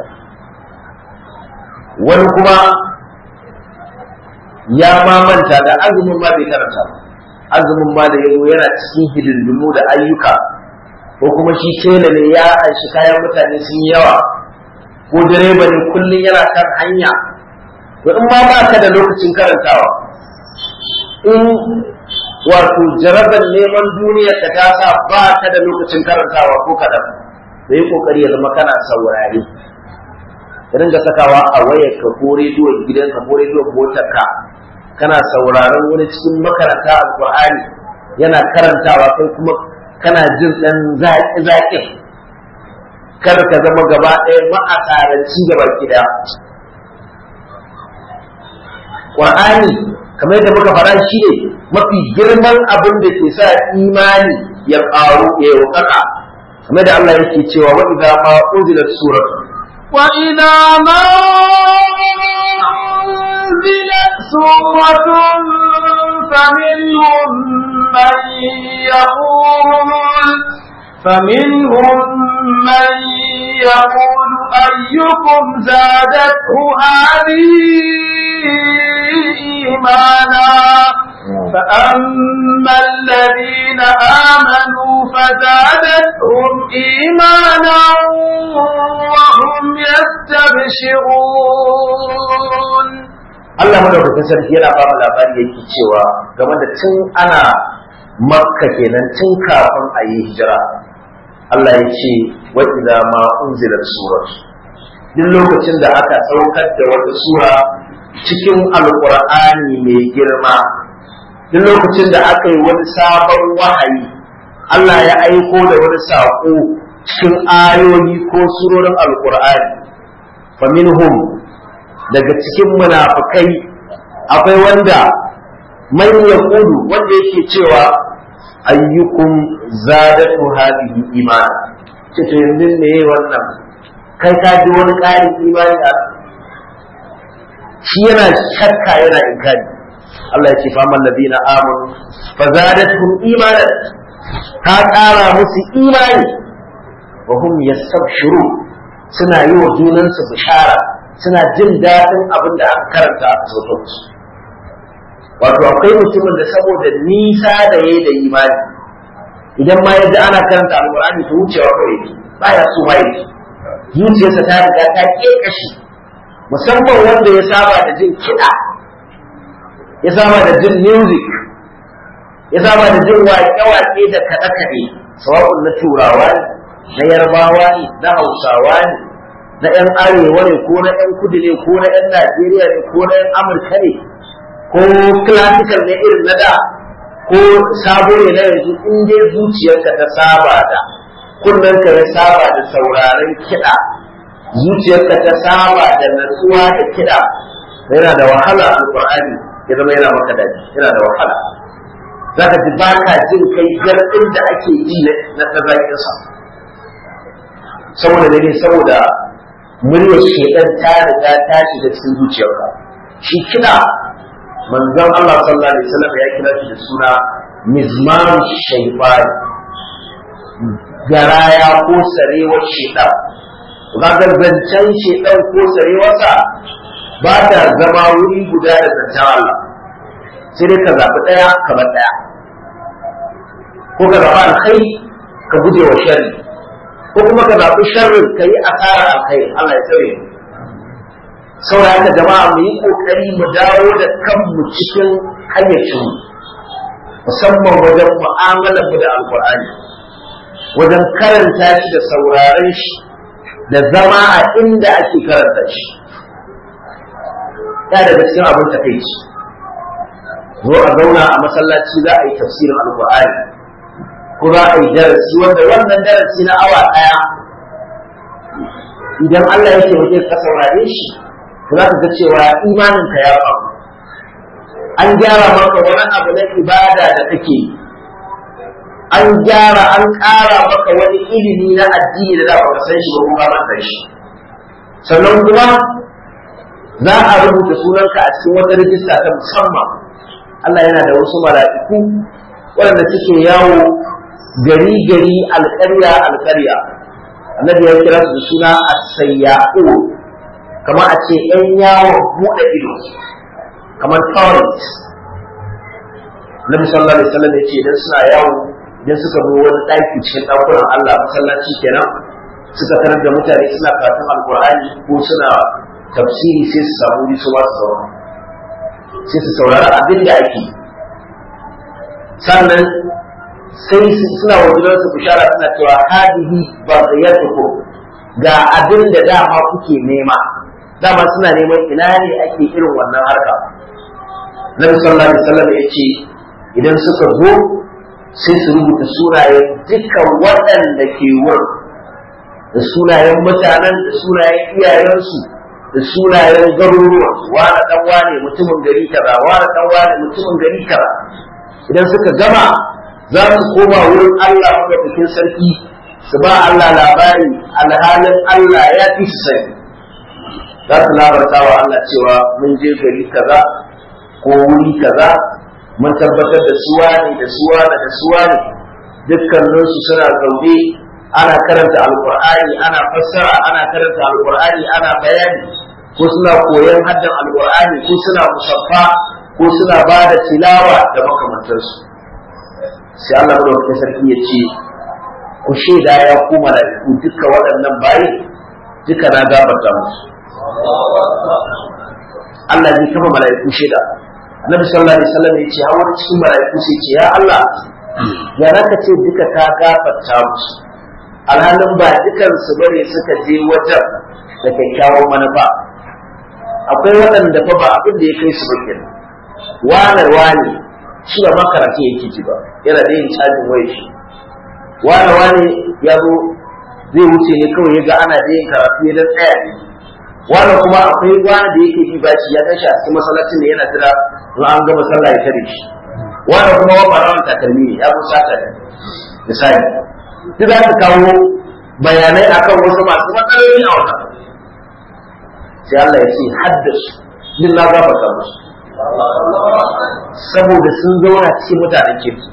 wani kuma ya ma manta da azumin ma bai karanta ba azumin ma da yazo yana cikin hidindimu da ayyuka ko kuma shi tela ne ya anshi kayan mutane sun yi yawa ko direba ne kullum yana kan hanya to in ma ba ka da lokacin karantawa in wato jarabar neman duniya ka ta sa ba ka da lokacin karantawa ko kadan da yi kokari ya zama kana saurare ka dinga sakawa a wayar ka ko rediyon gidanka ko rediyon motar ka kana sauraron wani cikin makaranta alqur'ani yana karantawa kai kuma kana jin dan zaki zaki kar ka zama gaba ɗaya ma'asaranci gaba gida Qur'ani kamar da muka fara shi ne mafi girman abin da ke sa imani ya ƙaru ya yi kamar da Allah yake cewa wa idza ma unzilat suratu
وإذا ما أنزلت سورة فمنهم من يقول فمنهم من يقول أيكم زادته هذه إيمانا فأما الذين آمنوا فزادتهم إيمانا وهم يستبشرون
Allah madaukakin sarki yana ba mu labari yake cewa game da tun ana makka kenan tun kafin a yi hijira Allah ya ce wa idza ma unzilat surat duk lokacin da aka saukar da wata sura cikin alqur'ani mai girma duk lokacin da aka yi wani sabon wahayi Allah ya aiko da wani saƙo cikin ayoyi ko surorin alqur'ani faminhum daga cikin munafukai akwai wanda man yaqulu wanda yake cewa ayyukum zadatu hadhihi iman ce to yanzu ne wannan kai ka ji wani ƙarin imani a shi yana shakka yana inkari Allah ya ce fa man ladina amanu fa zadatuhum imanan ta ƙara musu imani wa hum yastabshiru suna yi wa junansu bishara suna jin daɗin abin da aka karanta a sautansu wato akwai mutumin da saboda nisa da yayi da imani idan ma yadda ana karanta alqur'ani to wucewa kawai yake baya so ma yake zuciyarsa ta riga ta kashi musamman wanda ya saba da jin kiɗa ya saba da jin music ya saba da jin waƙe-waƙe da kaɗe-kaɗe sawa'un na turawa ne na yarbawa ne na hausawa ne na 'yan arewa ne ko na 'yan kudu ne ko na 'yan najeriya ne ko na 'yan amurka ne ko classical ne irin na da ko sabo ne na yanzu in dai zuciyarka ta saba da kunnenka ya saba da sauraron kiɗa zuciyarka ta saba da natsuwa da kiɗa yana da wahala alƙur'ani ya zama yana maka daji yana da wahala zaka ji ba ka jin kai garɗin da ake ji na zaƙinsa saboda ne saboda muryar shaidan ta riga ta shiga cikin zuciyarka shi kina manzon Allah sallallahu alaihi wasallam ya kira shi da suna mizmaru shaytan garaya ko sarewar shaidan kaga zancen shaidan ko sarewarsa ba ta zama wuri guda da zancen Allah sai dai ka zaɓi ɗaya kamar ɗaya ko ka zaɓi alkhairi ka guje wa sharri ko kuma ka zaɓi sharrin ka yi asarar alkhairi Allah ya tsare mu saboda haka jama'a mu yi kokari mu dawo da kanmu cikin hayyacin musamman wajen mu'amalar mu da alkur'ani wajen karanta shi da sauraren shi da zama a inda ake karanta shi ya daga cikin abin takaici zo a zauna a masallaci za a yi tafsirin alkur'ani ko za a yi darasi wanda wannan darasi na awa ɗaya idan Allah ya taimake ka saurare shi za ka ga cewa imaninka ya faru an gyara maka wani abu na ibada da kake an gyara an ƙara maka wani ilimi na addini da za ka san shi ba kuma ba san shi sannan kuma za a rubuta sunanka a cikin wata rijista ta musamman Allah yana da wasu mala'iku waɗanda suke yawo gari gari alƙarya alƙarya annabi ya kira su da suna as-sayya'u kamar a ce ‘yan yawon buɗe ido kamar tourist Nabi sallallahu alaihi wasallam ya ce idan suna yawo idan suka zo wani ɗaki cikin ɗakunan Allah masallaci kenan suka tarar da mutane suna karatun alkur'ani ko suna tafsiri sai su samu wuri su ba su zauna sai su saurari abin da ake sannan sai suna wajen su bishara suna cewa hadihi ba zayyatukum ga abin da dama kuke nema dama suna neman ina ne ake irin wannan harka Nabi sallallahu alaihi wasallam ya ce idan suka zo sai su rubuta sunayen dukkan waɗanda ke wurin da sunayen mutanen da sunayen iyayensu da sunayen garuruwa wani dan wane mutumin gari kaza wani dan wane mutumin gari kaza idan suka gama za su koma wurin Allah madaukakin sarki su ba Allah labari alhalin Allah ya fi su sani za su labarta wa Allah cewa mun je gari kaza ko wuri kaza mun tabbatar da suwa ne da suwa ne da suwa ne dukkaninsu suna zaune ana karanta alkur'ani ana fassara ana karanta alkur'ani ana bayani ko suna koyon haddan alkur'ani ko suna musaffa ko suna ba da tilawa da makamantarsu sai Allah madaukakin sarki ya ce ku shaida ya ku mala'iku duka waɗannan bayi duka na gafarta musu Allah zai kama mala'iku shaida Annabi sallallahu alaihi wasallam ya ce har wani cikin mala'iku sai ce ya Allah ya raka ce duka ka gafarta musu alhalin ba dukan su bane suka je wajen da kyakkyawan manufa akwai waɗanda fa ba abin da ya kai su ba kenan wane wane shi ba makaranta yake ji ba yana da yin cajin waya shi wane wane ya zo zai wuce ne kawai ya ga ana da yin karatu ya dan tsaya ne wane kuma akwai wane da yake bi bashi ya tashi a cikin masallacin da yana jira in an gama sallah ya tare shi wane kuma wa farawan takalmi ne ya zo sata ne misali duk za su kawo bayanai akan wasu masu matsaloli a wannan sai Allah ya ce haddasu din na gafarta musu saboda sun zauna cikin mutanen kirki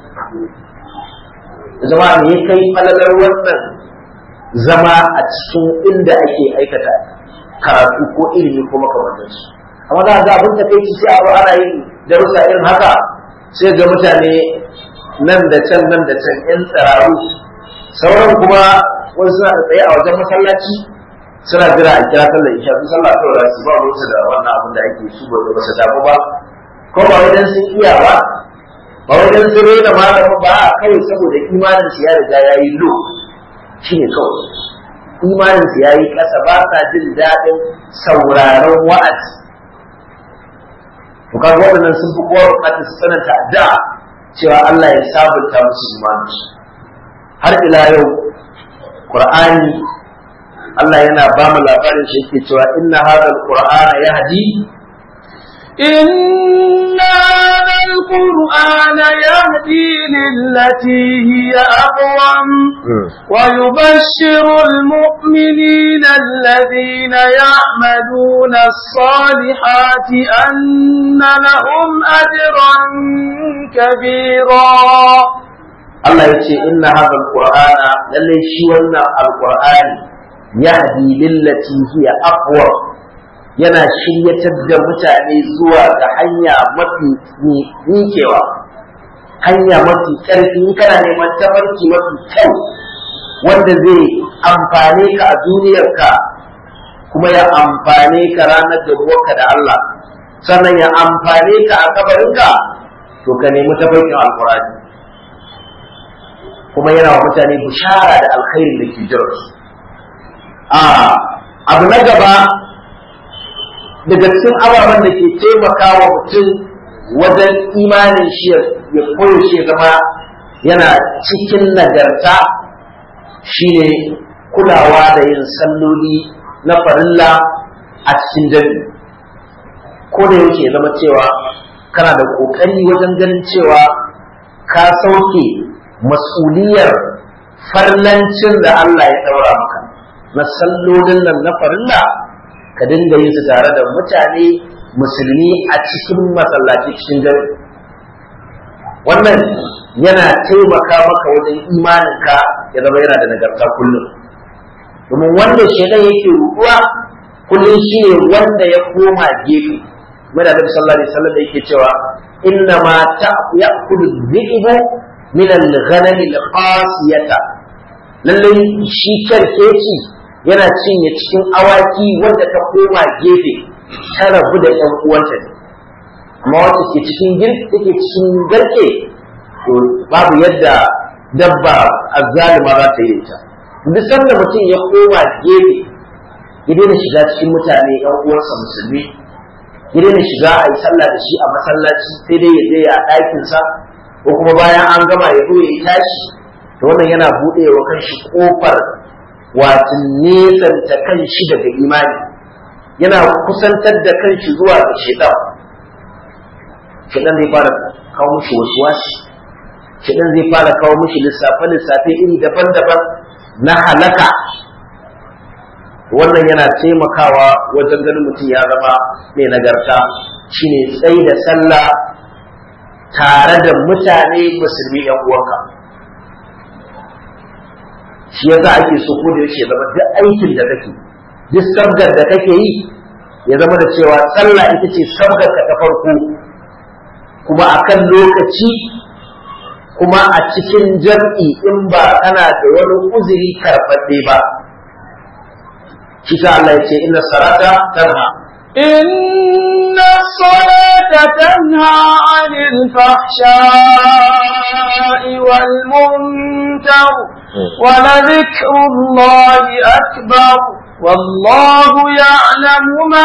zama ne ya kai falalar wannan zama a cikin inda ake aikata karatu ko ilimi ko makamantarsu amma za a ga abin ta kai sai abu ana yin darussa irin haka sai ga mutane nan da can nan da can yan tsararu sauran kuma wasu suna da tsaye a wajen masallaci suna jira a kira sallar isha su sallah kawai za su ba ruwansu da wannan abin da ake su ba ba su damu ba ko ba wajen sun iya ba ba wajen sun rena malamin ba a kawai saboda imanin su ya riga ya yi lo shi ne kawai imanin su ya yi ƙasa ba sa jin daɗin sauraron wa'azi to kaga waɗannan sun fi kowa buƙatar su sananta addu'a cewa Allah ya sabunta musu imanin har ila yau Qur'ani Allah yana ba mu labarin shi yake cewa inna hadha alqur'ana yahdi
إن هذا القرآن يهدي للتي هي أقوم ويبشر المؤمنين الذين يعملون الصالحات أن لهم أجرا كبيرا
Allah ya ce inna hadha alqur'ana lalle shi wannan alqur'ani yahdi lillati hiya aqwa yana shiryatar da mutane zuwa ga hanya mafi miƙewa hanya mafi ƙarfi in kana neman tafarki mafi kyau wanda zai amfane ka a duniyarka kuma ya amfane ka ranar da da Allah sannan ya amfane ka a kabarinka to ka nemi tafarkin alqur'ani kuma yana wa mutane bishara da alkhairin da ke jiransu a abu na gaba daga cikin ababen da ke taimaka wa mutum wajen imanin shi ya koyo shi ya zama yana cikin nagarta shine kulawa da yin salloli na farilla a cikin jami ko da yake zama cewa kana da ƙoƙari wajen ganin cewa ka sauke mas'uliyar farlancin da Allah ya ɗaura maka na sallolin nan na farilla ka dinga yin su tare da mutane musulmi a cikin masallaci cikin jami wannan yana taimaka maka wajen imaninka ya zama yana da nagarta kullum domin wanda shaidan yake ruɗuwa kullum shi ne wanda ya koma gefe mai da sallallahu alaihi wasallam yake cewa inna ma ta'kulu dhi'bu min al-ghanam al-qasiyata lallai shi karkeci yana cinye cikin awaki wanda ta koma gefe ta rabu da ƴan uwanta ne amma wacce ke cikin take cikin garke to babu yadda dabba azzalima za ta yi ta duk sanda mutum ya koma gefe ya daina shiga cikin mutane ƴan uwansa musulmi ya daina shiga a yi sallah da shi a masallaci sai dai ya je a ɗakinsa ko kuma bayan an gama ya zo ya yi tashi to wannan yana buɗe wa kanshi ƙofar wato nesanta kanshi daga imani yana kusantar da kanshi zuwa ga shaitan shaitan zai fara kawo mushi wasu wasi shaitan zai fara kawo mushi lissafe lissafe iri daban-daban na halaka wannan yana taimakawa wajen ganin mutum ya zama mai nagarta shine tsayi da sallah tare da mutane musulmi yan uwanka shi yasa ake so ko da yake zama duk aikin da kake duk sabgar da kake yi ya zama da cewa sallah ita ce sabgar ka ta farko kuma akan lokaci kuma a cikin jam'i in ba kana da wani uzuri karɓaɗɗe ba shi sa Allah ya ce inna salata tanha
إن الصلاة تنهى عن الفحشاء والمنكر ولذكر الله أكبر والله يعلم ما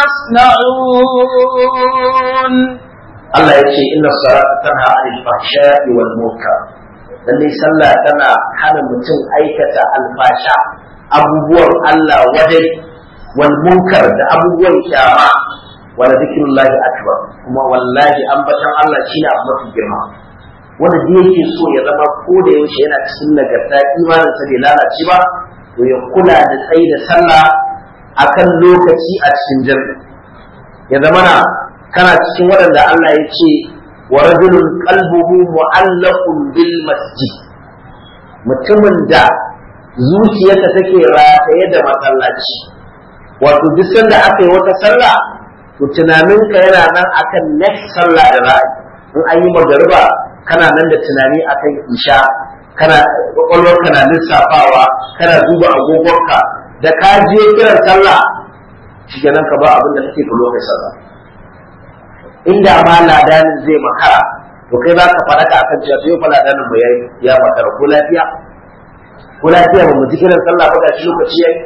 تصنعون
Allah ya ce inna salata tanha anil fahsha'i wal munkar lalle sallah tana hana mutum aikata alfasha abubuwan Allah wadai wal munkar da abubuwan kyama wala zikrullahi akbar kuma wallahi ambatan Allah shine abu mafi girma wanda da yake so ya zama ko da yaushe yana cikin nagarta imanin sa bai lalace ba to ya kula da tsayi da sallah akan lokaci a cikin jami'i ya zama na kana cikin waɗanda Allah ya ce wa rajulun qalbuhu mu'allaqun bil masjid mutumin da zuciyarsa take rataye da masallaci wato duk sanda aka yi wata sallah to tunaninka yana nan akan next sallah da ra'ayi in an yi magariba kana nan da tunani akan isha kana kwakwalwar kana lissafawa kana duba agogonka da ka je kiran sallah shi ka ba abin da kake ka lokacin sallah inda ma ladanin zai makara to kai za ka faɗaka akan cewa to yau fa ladanin mu ya makara ko lafiya ko lafiya ba mu ji kiran sallah ba shi lokaci yayi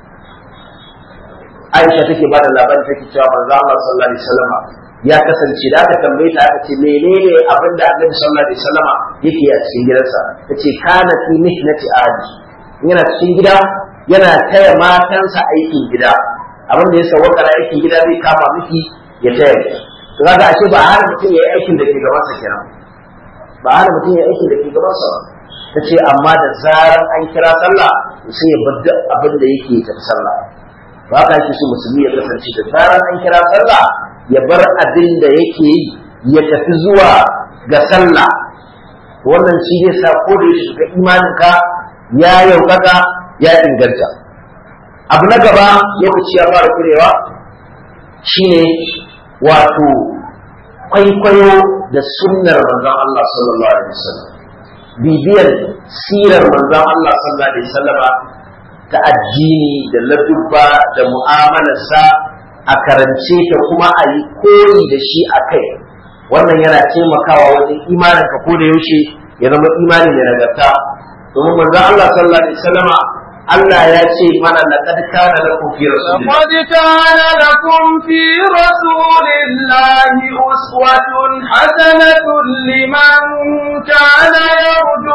Aisha take ba da labarin take cewa manzo Allah sallallahu alaihi wasallam ya kasance da aka tambaye ta aka ce menene abin da Annabi sallallahu alaihi wasallam yake a cikin gidansa tace kana fi mihnati ahli yana cikin gida yana taya matansa aikin gida abin da ya sawaka aikin gida zai kama miki ya taya to kaga ashe ba hana mutum ya yi aikin da ke gaban sa kenan ba hana mutum ya yi aikin da ke gaban sa ta ce amma da zaran an kira sallah sai ya bar duk abin da yake ya tafi sallah ba ka shi musulmi ya kasance da zaran an kira sallah ya bar abin da yake yi ya tafi zuwa ga sallah wannan shi zai sa ko da ya shiga imaninka ya yaukaka ya inganta abu na gaba lokaci ya fara kurewa shine wato kwaikwayo da sunnar manzon Allah sallallahu alaihi wasallam bibiyar sirar manzon Allah sallallahu alaihi wasallama ta addini da ladubba da mu'amalarsa a karance ta kuma a yi koyi da shi a kai wannan yana taimakawa wajen imanin ka ko da yaushe ya zama imani da nagarta domin manzon Allah sallallahu alaihi wasallama Allah ya ce mana laqad kana lakum fi rasulillahi
لقد كان لكم في رسول الله أسوة حسنة لمن كان يرجو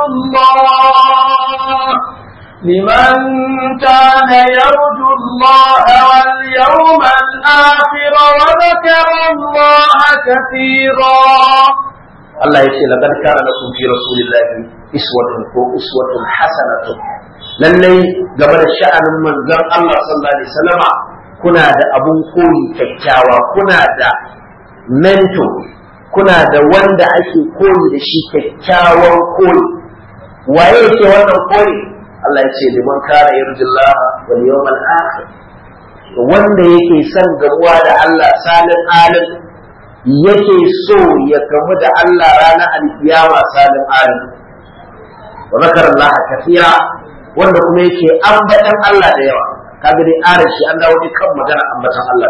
الله لمن كان يرجو الله واليوم الآخر وذكر الله كثيرا
Allah ya ce laqad kana lakum fi rasulillahi iswatun ko uswatun hasanatun lallai game da sha'anin manzon Allah sallallahu alaihi wasallama kuna da abun koyi kyakkyawa kuna da mento kuna da wanda ake koyi da shi kyakkyawan koyi waye yake wannan koyi Allah ya ce liman kana yarjullah wal yawmal akhir wanda yake son gamuwa da Allah salin alim yake so ya gamu da Allah ranar alkiyama salin alim wa zakar Allah kathira wanda kuma yake ambatan Allah da yawa kaga dai aran shi an dawo kan magana ambatan Allah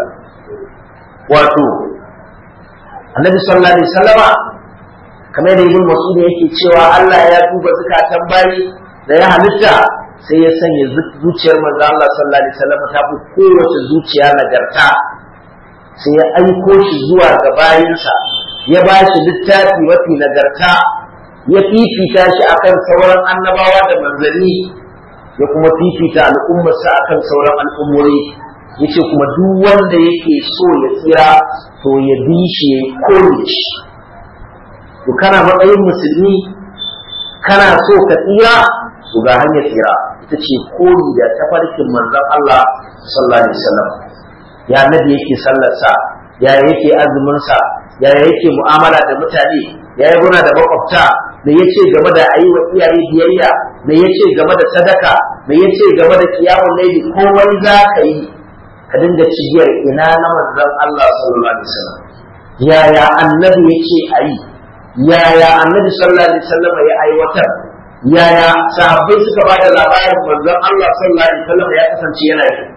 wato Annabi sallallahu alaihi wasallama kamar da Ibn Mas'ud yake cewa Allah ya duba zakatan bayi da ya halitta sai ya sanya zuciyar manzo Allah sallallahu alaihi wasallama ta fi kowace zuciya nagarta sai ya aiko shi zuwa ga bayinsa ya ba shi littafi mafi nagarta ya fifita shi akan sauran annabawa da manzanni ya kuma fifita al'ummarsa akan sauran al'ummori ya ce kuma duk wanda yake so ya tsira to ya bi shi ya koyi shi to kana matsayin musulmi kana so ka tsira to ga hanyar tsira ita ce koyi da tafarkin manzon Allah sallallahu alaihi wasallam ya nabi yake sallarsa ya yake azuminsa ya yake mu'amala da mutane ya yi guna da makwabta me yace game da ayi wa iyaye biyayya me yace game da sadaka me yace game da kiyamun laili komai za ka yi ka dinga cigiyar ina na manzon Allah sallallahu alaihi wasallam yaya annabi yace ayi yaya annabi sallallahu alaihi wasallam ya aiwatar yaya sahabbai suka ba da labarin manzon Allah sallallahu alaihi wasallam ya kasance yana yi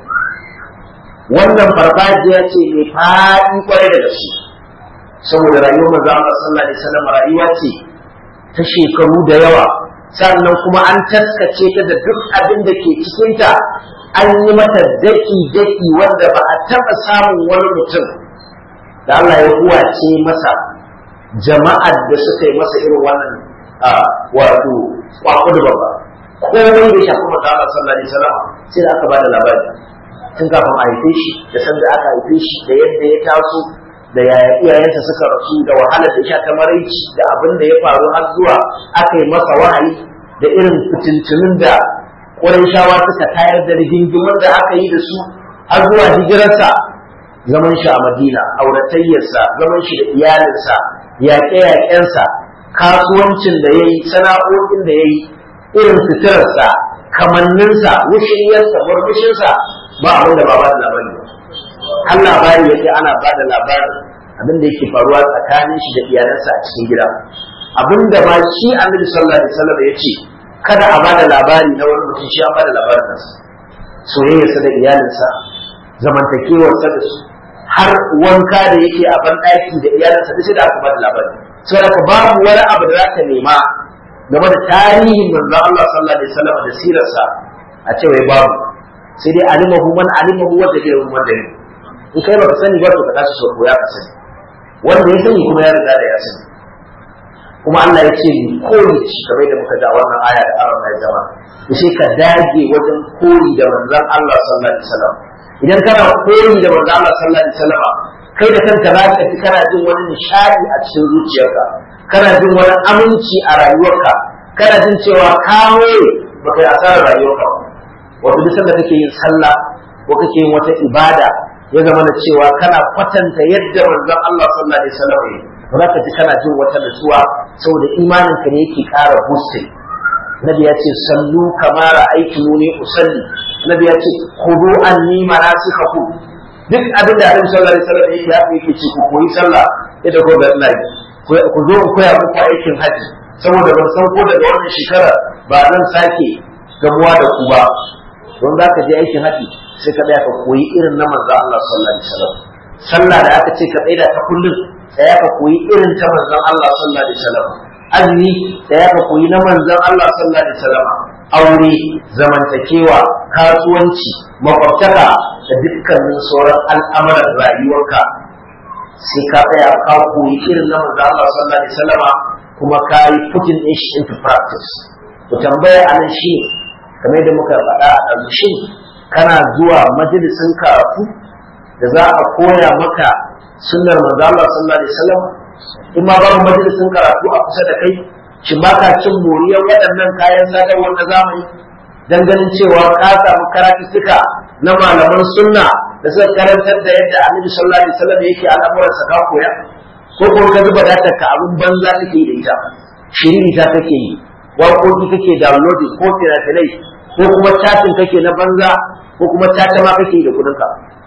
wannan farfajiya ce mai faɗi kwarai da gaske saboda rayuwar manzo Allah sallallahu alaihi wasallam rayuwa ce ta shekaru da yawa sannan kuma an taskace ta da duk abin da ke cikin ta an yi mata daki daki wanda ba a taɓa samun wani mutum da Allah ya huwace masa jama'ar da suka yi masa irin wannan wato kwakudu babba komai da shafi manzo Allah sallallahu alaihi wasallam sai da aka ba da labari tun kafin a haife shi da sanda aka haife shi da yadda ya taso da yaya iyayensa suka rasu da wahalar da sha ta maraici da abin da ya faru har zuwa aka yi masa wahayi da irin fitintunin da shawa suka tayar da rigingimin da aka yi da su har zuwa hijirarsa zaman shi a Madina auratayyarsa zaman shi da iyalinsa yaƙe-yaƙensa kasuwancin da ya yi sana'o'in da ya yi irin suturarsa kamanninsa wushiyarsa murmushinsa ba abin da ba ba da labari ba har labari yake ana ba da labarin abin da yake faruwa tsakanin shi da iyalansa a cikin gida abin da ma shi annabi sallallahu alaihi wasallam ya ce kada a ba da labari na wani mutum shi an ba da labarin nasa soyayyarsa da iyalinsa zamantakewarsa da su har wanka da yake a ban ɗaki da iyalinsa duk sai da aka ba da labari saboda babu wani abu da za ka nema game da tarihin manzon Allah sallallahu alaihi wasallam da sirarsa a ce wai babu sai dai alimahu man alimahu wanda ke ruwan da in kai baka sani ba to ka tashi sau ya ka sani wanda ya sani kuma ya riga da ya sani kuma Allah ya ce ni koyi shi kamar da muka ga wannan aya da aron ya zama to sai ka dage wajen koyi da manzon Allah sallallahu alaihi wasallam idan kana koyi da manzon Allah sallallahu alaihi wasallam kai da kanka za ka ji kana jin wani nishadi a cikin zuciyarka kana jin wani aminci a rayuwarka kana jin cewa ka more ba kai asarar rayuwarka ba wato duk sanda kake yin sallah ko kake yin wata ibada ya zama na cewa kana kwatanta yadda manzon Allah sallallahu alaihi wasallam ya ba za ka ji kana jin wata nutsuwa saboda imaninka ne yake ƙara boosting nabi ya ce sallu kama ra'aytumuni usalli nabi ya ce khudu anni manasikakum duk abin da Annabi sallallahu alaihi wasallam yake haka yake ce ku koyi sallah yadda ko ga Allah ku zo ku koya muku aikin haji saboda ban san ko daga wannan shekara ba zan sake gamuwa da ku ba don za ka je aikin haji sai ka tsaya ka koyi irin na manzo Allah sallallahu alaihi wasallam sallah da aka ce ka tsaya ta kullum tsaya ka koyi irin ta manzon Allah sallallahu alaihi wasallam azumi tsaya ka koyi na manzon Allah sallallahu alaihi wasallam aure zamantakewa kasuwanci makwabtaka da dukkanin sauran al'amuran rayuwarka sai ka tsaya ka koyi irin na manzon Allah sallallahu alaihi wasallam kuma ka yi putting it into practice ku tambaya anan shi kamar da muka faɗa a shin kana zuwa majalisin karatu da za a koya maka sunnar manzo Allah sallallahu alaihi wasallam in ma babu majalisin karatu a kusa da kai shi ba ka cin moriyar waɗannan kayan sadarwar na zamani dan ganin cewa ka samu karatuttuka na malaman sunna da suka karantar da yadda Annabi sallallahu alaihi wasallam yake al'amuran sa ka koya ko ko ka zuba datar ka abun banza kake da ita shiriri ta kake yi waƙoƙi kake downloading ko fina-finai ko kuma chatting kake na banza ko kuma tata ma kake da kudinka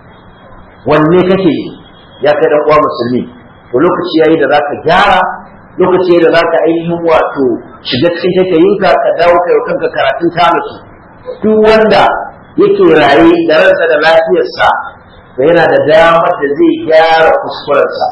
wanne kake ya kai dan uwa musulmi to lokaci yayi da zaka gyara lokaci yayi da zaka ainihin wato shiga cikin takayinka ka dawo kai kanka karatun tanasu duk wanda yake raye da ransa da lafiyarsa to yana da damar da zai gyara kuskurensa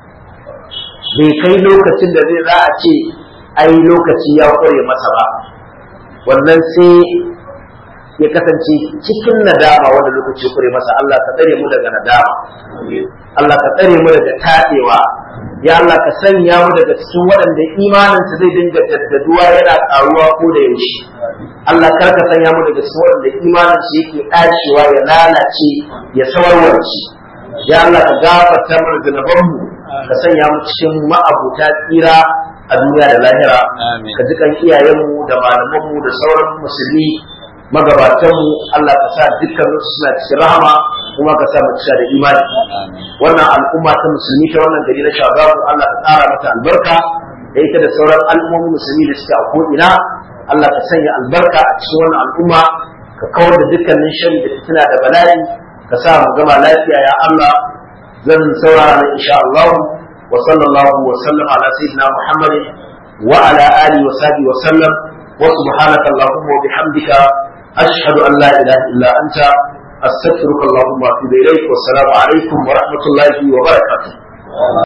bai kai lokacin da zai za a ce ai lokaci ya kware masa ba wannan sai ya kasance cikin nadama wanda lokaci kure masa Allah ka tsare mu daga nadama Allah ka tsare mu daga tadewa ya Allah ka sanya mu daga cikin waɗanda imaninsa zai dinga daddaduwa yana ƙaruwa ko da yaushe Allah kar ka sanya mu daga cikin waɗanda imaninsu yake ɗacewa ya lalace ya sawarwarci ya Allah ka gafarta mana zunubanmu ka sanya mu cikin ma'abuta tsira a duniya da lahira ka ji kan iyayenmu da malamanmu da sauran musulmi magabatanmu Allah ka sa dukkanin su suna cikin rahama kuma ka sa mu cika da imani wannan al'umma ta musulmi ta wannan gari na shagaru Allah ka tsara mata albarka da ita da sauran al'ummomin musulmi da suke a ko'ina Allah ka sanya albarka a cikin wannan al'umma ka kawar da dukkanin shari da fitina da bala'i ka sa mu gama lafiya ya Allah zan saurara na insha Allah wa sallallahu wa sallam ala sayyidina Muhammadin wa ala alihi wa sahbihi wa sallam wa subhanaka allahumma wa bihamdika ashhadu an la ilaha illa anta astaghfiruka allahumma wa atubu ilaik wa assalamu alaikum wa rahmatullahi wa barakatuh